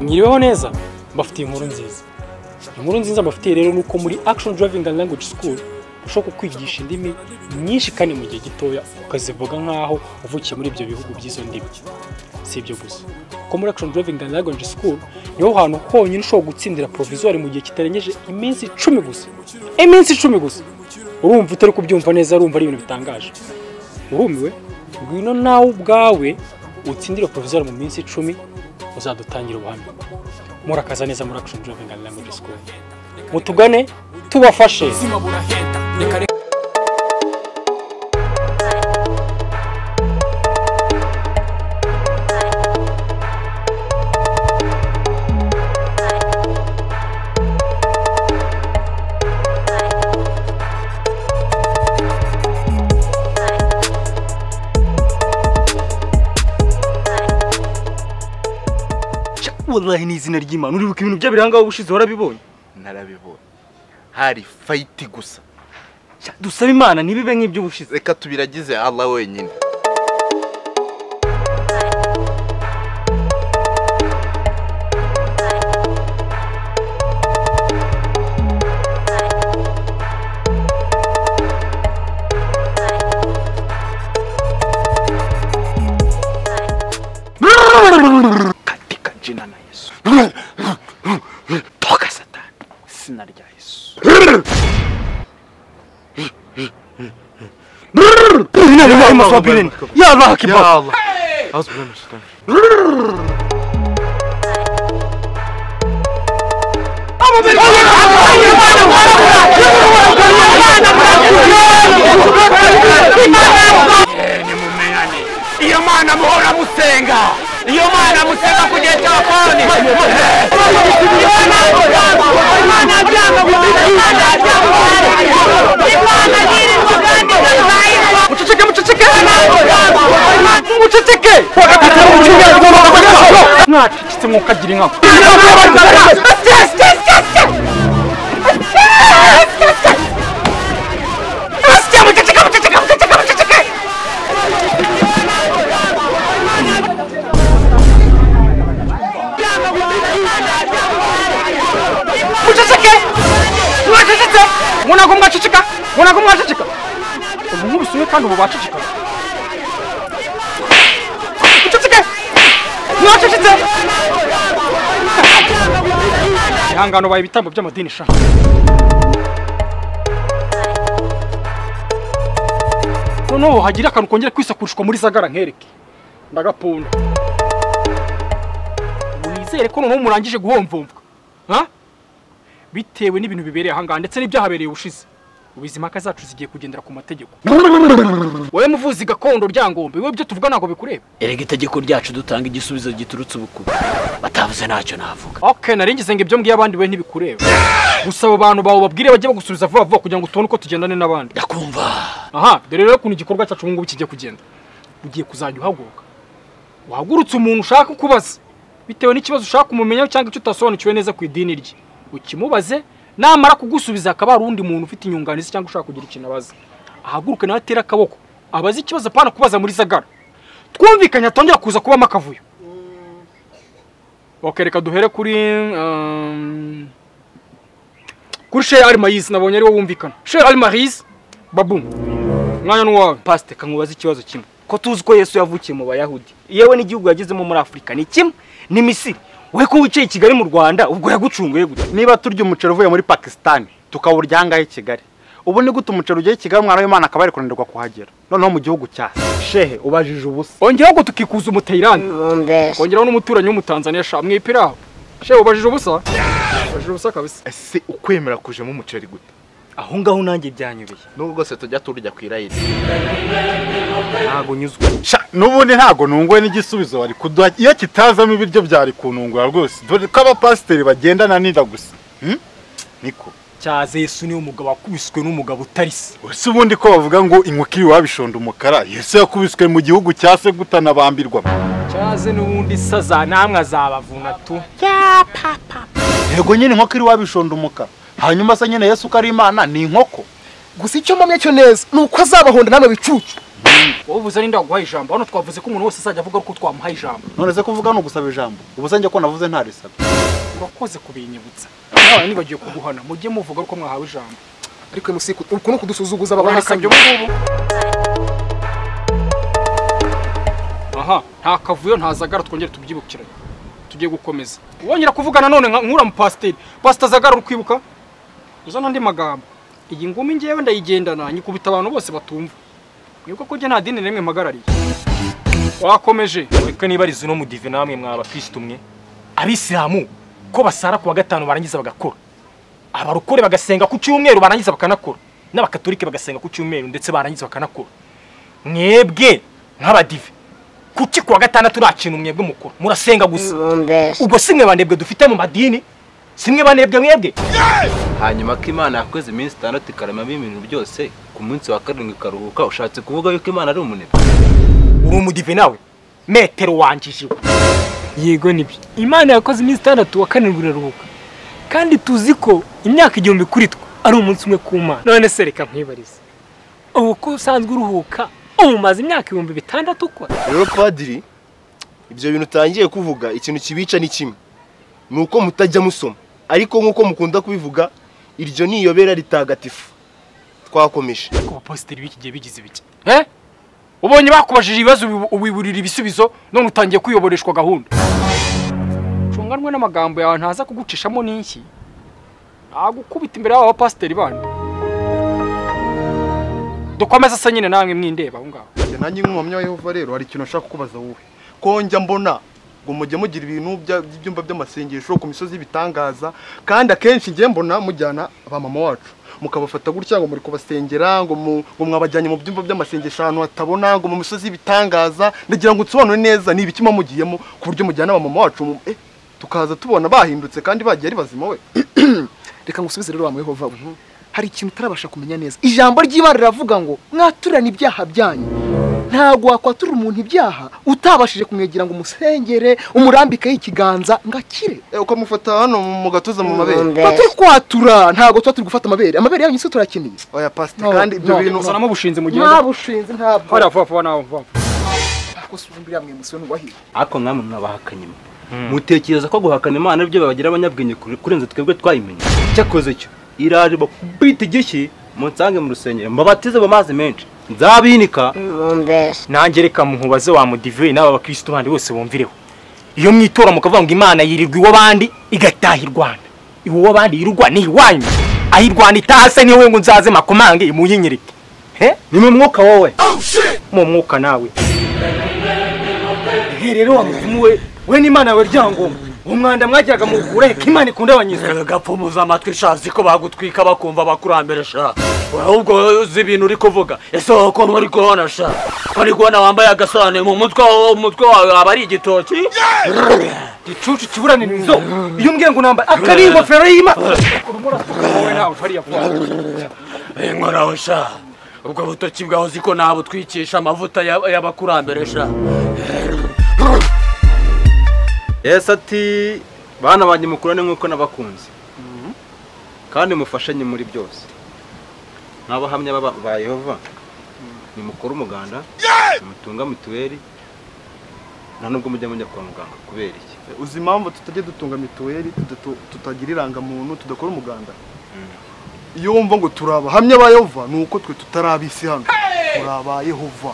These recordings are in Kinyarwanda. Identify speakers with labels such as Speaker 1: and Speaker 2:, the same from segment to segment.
Speaker 1: nyiriweho neza mbafitiye inkuru nziza inkuru nziza mbafitiye rero ni uko muri action driving and language school ushobora kukwigisha indimi nyinshi kandi mu gihe gitoya ukazivuga nk'aho uvukiye muri ibyo bihugu by'izo ndimi si ibyo gusa kuko muri action driving and language school niho hantu honyine ushobora gutsindira provisoire mu gihe kitarengeje iminsi icumi gusa iminsi icumi gusa urumva utari kubyumva neza urumva ari ibintu bitangaje urumiwe ngwino nawe ubwawe utsindire provisoire mu minsi icumi uzadutangira ubuhamya murakaza neza muri action driving and language school mutugane tubafashe
Speaker 2: wallahi ni izina ry'imana uribuka ibintu by'abirangaho ubushize warabibonye
Speaker 3: narabibonye hari fayiti gusa
Speaker 2: Sha, dusaba imana ntibibe nk'iby'ubushize
Speaker 3: reka tubiragize Allah wenyine
Speaker 2: katika jina la yesu toka satani sina rya yesu Yine de bakma sabirin. Ya Allah kibar.
Speaker 3: Allah az
Speaker 4: iyo mana muhora musenga iyo mana musenga ku gihe cya fone imana byanga gusenga imana byanga imana yirirwa kandi ikazayiba
Speaker 2: Muceceke muceceke. Muceceke. Wakati muceceke.
Speaker 1: mwacecetse mwukagira inka
Speaker 2: Muceceke. Muceceke. Mwana ko mwaceceka. Mwana ko mwaceceka.
Speaker 1: ubu nkubisuye kandi ubu baceceka
Speaker 2: Muceceke. Mwaceceke.
Speaker 1: ihangano baye ibitambo by'amadini sha noneho hagira akantu kongera kwisakurishwa muri zagara nkereke ndagapunda ubu nizere ko noneho murangije guhomvomvwa ha? bitewe n'ibintu bibereye ahangaha ndetse n'ibyahabereye ubushize ubu izi mpaka zacu zigiye kugendera ku mategeko wowe muvuzi gakondo ryangombe wowe ibyo tuvuga ntabwo bikureba
Speaker 4: erega itegeko ryacu dutanga igisubizo giturutse ubukuba batavuze ntacyo navuga
Speaker 1: okay naringize ngo ibyo mbwiye abandi we ntibikureba gusa abo bantu bawe babwire bajye bagusubiza vuba vuba kugira ngo tubone uko tugendane n'abandi
Speaker 4: ndakumva
Speaker 1: aha dore rero ukuntu igikorwa cyacu ubu ngubu kigiye kugenda ugiye kuzajya uhaguruka uhagurutse umuntu ushaka ukubaza bitewe n'ikibazo ushaka kumumenyaho cyangwa icyo utasobanukiwe neza ku idini rye ukimubaze namara kugusubiza hakaba hari undi muntu ufite inyunganizi cyangwa ushaka kugira ikintu abaza ahaguruke nawe atere akaboko abaze ikibazo apana kubaza muri zagara twumvikanye atongera kuza kubamo akavuyo okay reka duhere kuri um, kuri Sheikh Ali Mayizi nabonye ari wo wumvikana Sheikh Ali Mayizi babum mwanya n'uwawe
Speaker 2: Pastor kamubaza ikibazo kimwe. Ko tuzi ko Yesu yavukiye mu Bayahudi. Yewe n'igihugu yagezemo muri Afurika ni kimwe ni Misiri. We ko wicaye i Kigali mu Rwanda ubwo yagucunguye gute?
Speaker 5: niba turya umuceri uvuye muri pakisitani tukawurya ahangaha i kigali ubu ni gute umuceri ugiye i kigali umwana w'imana akaba ari kunanirwa kuhagera noneho mu gihugu cyase shehe ubajije ubusa
Speaker 1: ongeyeho ngo tukikuza umutayirani ongeraho n'umuturanyi w'umutanzaniya sha mwipira aho Sheikh ubajije ubusa ubajije ubusa kabisa
Speaker 3: ese ukwemera kujemo umuceri gute
Speaker 2: Aho ngaho nanjye byanyobeye.
Speaker 3: nubwo rwose tujya turya ku irayiri
Speaker 2: Ntago nyuzwe.
Speaker 5: Sha, n'ubundi ntabwo nunguwe n'igisubizo bari kuduha iyo kitazamo ibiryo byari kunungura rwose dore ko abapasiteri bagendana n'inda gusa Hmm? niko
Speaker 1: cyaze Yesu niwe mugabo wakubiswe n'umugabo utarisi
Speaker 5: ese ubundi ko bavuga ngo inkukiri wabishonda umukara yesu yakubiswe mu gihugu cya se gutanabambirwa
Speaker 1: cyaze n'ubundi saza namwe azabavuna tu
Speaker 5: yego nyine inkoko iri wabishonda umukara hanyuma se nyine yesu ko ari imana ni inkoko
Speaker 6: gusa icyo mpamya cyo neza ni uko azabahonda namwe bicucu
Speaker 1: wowe uvuze ari ndaguhaye ijambo hano twavuze ko umuntu wese azajya avuga ko twamuhaye ijambo
Speaker 7: none se kuvuga ni ugusaba ijambo ubuze njye ko navuze ntarisabye
Speaker 1: urakoze kubinyibutsa nawe nibagiwe kuguhana mujye muvuga ko mwahawe ijambo ariko musi uku ni ukudusuzuguza
Speaker 8: Urahakabye
Speaker 1: babahakanye
Speaker 8: ubu ngubu
Speaker 1: aha nta kavuyo ntazagara twongere tubyibukiranye tugiye gukomeza wongera kuvuga nanone nka- nk'ura mu pasiteri pasita azagara uri kwibuka uza n'andi magambo iyi ngumi ngewe ndayigendana nyikubita abantu bose batumva nibwo kujya nta dini na rimwe mpagarariye wakomeje
Speaker 4: reka nibariza uno mudive namwe mwa abakirisitu mwe abisilamu ko basara ku wa gatanu barangiza bagakora abarokore bagasenga ku cyumweru barangiza bakanakora n'abakatolike bagasenga ku cyumweru ndetse barangiza bakanakora mwebwe nk'abadive kuki ku wa gatandatu nta kintu mwebwe mukora murasenga gusa ubwo si mwe banebwe dufite mu madini si mwe banebwe mwebwe
Speaker 9: hanyuma ko imana yakoze iminsi itandatu ikaramamo ibintu byose ku munsi wa karindwi ikaruhuka ushatse kuvuga yuko imana ari umunebwe
Speaker 4: uri umudive nawe metero wangijiwe
Speaker 10: yego nibyo imana yakoze iminsi itandatu wa karindwi iraruhuka kandi tuzi ko imyaka igihumbi kuri twe ari umunsi umwe ku mana none se reka nkwibarize ubu ko usanzwe uruhuka ubu umaze imyaka ibihumbi bitandatu ukora
Speaker 3: rero padiri ibyo bintu utangiye kuvuga ikintu kibica ni kimwe ni uko mutajya musoma ariko nk'uko mukunda kubivuga iryo ni iyobera ritagatifu twakomeje
Speaker 4: ku bapasiteri b'iki gihe bigize ibiki eh ubonye bakubajije ibibazo ubi- ubiburira ibisubizo none utangiye kuyoboreshwa gahunda
Speaker 1: cunganwe n'amagambo yawe ntaza kugucishamo n'inshyi nagukubita imbere y'aba bapasiteri bandi dukomeze asa nyine namwe mwindeba aho ngaho
Speaker 5: nanjye nk'umuhamya wa yehova rero hari ikintu nshaka kubaza wowe ko njya mbona ngo mujye mugira ibintu bya- by'ibyumba by'amasengesho ku misozi y'ibitangaza kandi akenshi njye mbona mujyana ba mama wacu mukabafata gutya ngo muri kubasengera ngo mu- ngo mwabajyanye mu byumba by'amasengesho ahantu hatabona ngo mu misozi y'ibitangaza ndagira ngo nsobanure neza ni ibiki muba mugiyemo ku buryo mujyana ba mama wacu mu- eh, tukaza tubona bahindutse kandi bagiye ari bazima we
Speaker 1: reka ngusubize rero wa yehova we hari ikintu utarabasha kumenya neza ijambo ry'imana riravuga ngo mwaturane ibyaha byanyu ntabwo wakwatura umuntu ibyaha utabashije kumwegera ngo umusengere umurambikeho ikiganza ngo akire
Speaker 5: Eh, uko mufata hano mu gatuza mu mabere
Speaker 1: tuba turi kwatura ntabwo tuba turi gufata amabere amabere yanyu si yo turakeneye
Speaker 5: oya pastor kandi ibyo bintu
Speaker 1: bushinze mugende nta bushinze ntabwo hariya vuba vuba nawe vuba
Speaker 9: ariko mwamwe mwabahakanye mwe mutekereza ko guhakana imana aribyo babagira abanyabwenge kure- kurenza twebwe twayimenye cyakoze cyo iraje bakubita igishyi munsange mu rusengero mbabatize mu mazi menshi nzabinika
Speaker 4: nanjye reka muhubaze wa mudive n'aba bakirisitu bandi bose bumvireho iyo mwitora mukavuga ngo imana yirirwa iw'abandi igataha irwana iw'abandi yirwa ni iwanyu aho irwana itahase niwe ngo nzaze makomange imunyinyirike he
Speaker 9: ni mu mwuka wowe
Speaker 4: mu mwuka nawe
Speaker 1: Igihe rero wa muvumu we we n'imana yawe ryangomba uwo mwanda mwagiraga mukure ko imana ikunda abanyizwe
Speaker 9: gapfumuza amatwi shazi ko bagutwika bakumva bakurambere sha ahubwo wowe uzi ibintu uri kuvuga ese wowe ukuntu uri kubona sha uri kubona wambaye agasobanuye mu mutwe wawe umutwe wawe waba ari igitoki
Speaker 1: gicucu kiburanirizo iyo umbwiye ngo namba akari ingofero y'imana
Speaker 9: inkoraho sha ubwo butoki bwawe uzi ko nabutwikisha amavuta ya- y'abakurambere sha yesu ati bana banjye mukurane nk'uko nabakunze kandi mufashanye muri byose nk'abahamya baba- ba yehova nimukora umuganda nimutunga mituweli nta nubwo mujya mujya kwa muganga kubera iki
Speaker 5: uzi impamvu tutajya dutunga mituweli tudatu- tutagira irangamuntu tudakora umuganda iyo wumva ngo turi abahamya ba yehova ni uko twe tutari ab'isi hano turi aba yehova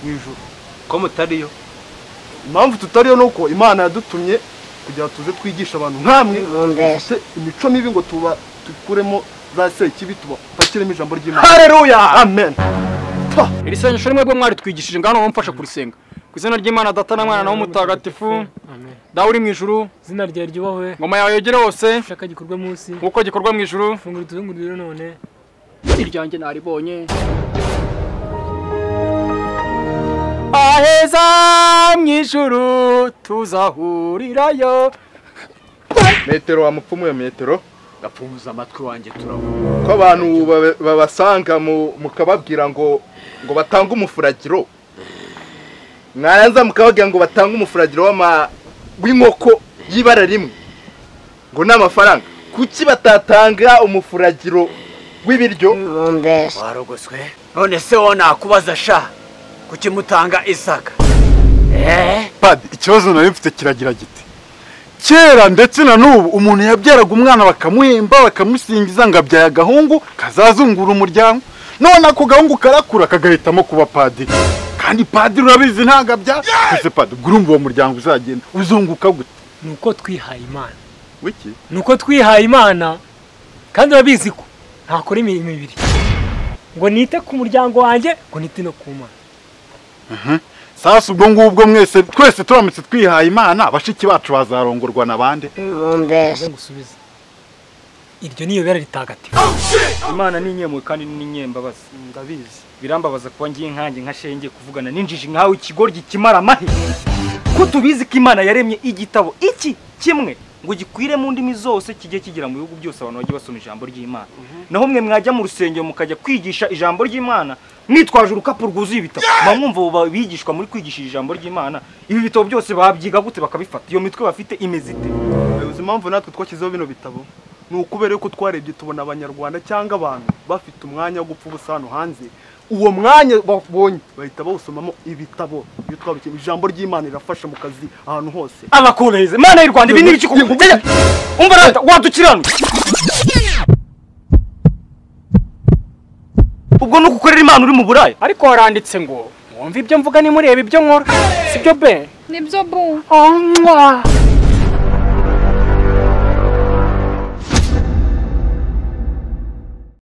Speaker 5: mu ijuru
Speaker 9: ko mutariyo
Speaker 5: impamvu tutariyo ni uko imana yadutumye kugira tuze twigisha abantu nk'amwe dufite imico mibi ngo tuba dukuremo za sekibi tubapakiremo ijambo ry'imana
Speaker 1: hareruya
Speaker 5: amen
Speaker 1: iri sengesho rimwe bwo mwari twigishije ngaho mumfasha kurisenga ku izina ry'imana data na mwana nawe mutagatifu dawe uri mu ijuru
Speaker 10: izina ryawe ryubahwe
Speaker 1: ngoma yawe yogere hose
Speaker 10: ushaka gikorwa munsi
Speaker 1: nk'uko gikorwa mu ijuru
Speaker 10: fungura utuzunguriro none
Speaker 1: iryanjye naribonye aheza mu ijuru tuzahurirayo
Speaker 5: metero wa mupfumu we metero
Speaker 9: gapfumuza amatwi wanjye turabona
Speaker 5: ko abantu babe- babasanga mu- mukababwira ngo ngo batange umufuragiro mwaranza mukababwira ngo batange umufuragiro w'ama- w'inkoko y'ibara rimwe ngo ni amafaranga kuki batatanga umufuragiro w'ibiryo
Speaker 9: warogoswe none se wowe nakubaza sha
Speaker 11: kuki mutanga isaka
Speaker 3: padi ikibazo nari mfite kiragira giti kera ndetse na n'ubu umuntu yabyaraga umwana bakamuhemba bakamusingiza ngo abyaye agahungu kazazungura umuryango none ako gahungu karakura kagahitamo kuba padiri kandi padiri urabizi ntabwo abyara ese padiri ubwo urumva uwo muryango uzagenda uzunguka gute
Speaker 11: ni uko twihaye imana
Speaker 3: wiki
Speaker 11: ni uko twihaye imana kandi urabizi ko ntakora imirimo ibiri ngo nite ku muryango wanjye ngo nite no ku mana
Speaker 3: sasa ubwo ngubwo mwese twese turamutse twihaye imana bashiki bacu bazarongorwa na bande
Speaker 11: Ngo ngusubize iryo ni iyobera ritagatifu
Speaker 4: imana ni inyemwe kandi ni inyembabazi ndabizi birambabaza kuba ngiye nkanjye nka shenge kuvugana n'injiji nkawe ikigoryi kimara amahe ko tubizi ko imana yaremye igitabo iki kimwe ngo gikwire mu ndimi zose kijye kigera mu bihugu byose abantu bajye basoma ijambo ry'imana naho mwe mwajya mu rusengero mukajya kwigisha ijambo ry'imana mwitwaje urukapu rwuzuye ibitabo muba mwumva ubu bigishwa muri kwigisha ijambo ry'imana ibi bitabo byose babyiga gute bakabifata iyo mitwe bafite imeze ite
Speaker 5: uzi impamvu natwe twashyizeho bino bitabo ni ukubera yuko twarebye tubona abanyarwanda cyangwa abantu bafite umwanya wo gupfa ubusa hano hanze uwo mwanya babonye bahita bawusomamo ibitabo iyo twabikeneye ijambo ry'imana rirafasha mu kazi ahantu hose
Speaker 4: abakomereze mana y'u rwanda ibi ni ibiki kuko byajya umva rata wadukirana ubwo ni ugukorera imana uri mu buraya
Speaker 12: ariko haranditse ngo mwumve ibyo mvuga nimureba ibyo nkora sibyo be
Speaker 13: nibyo bu
Speaker 12: Oh, mwah.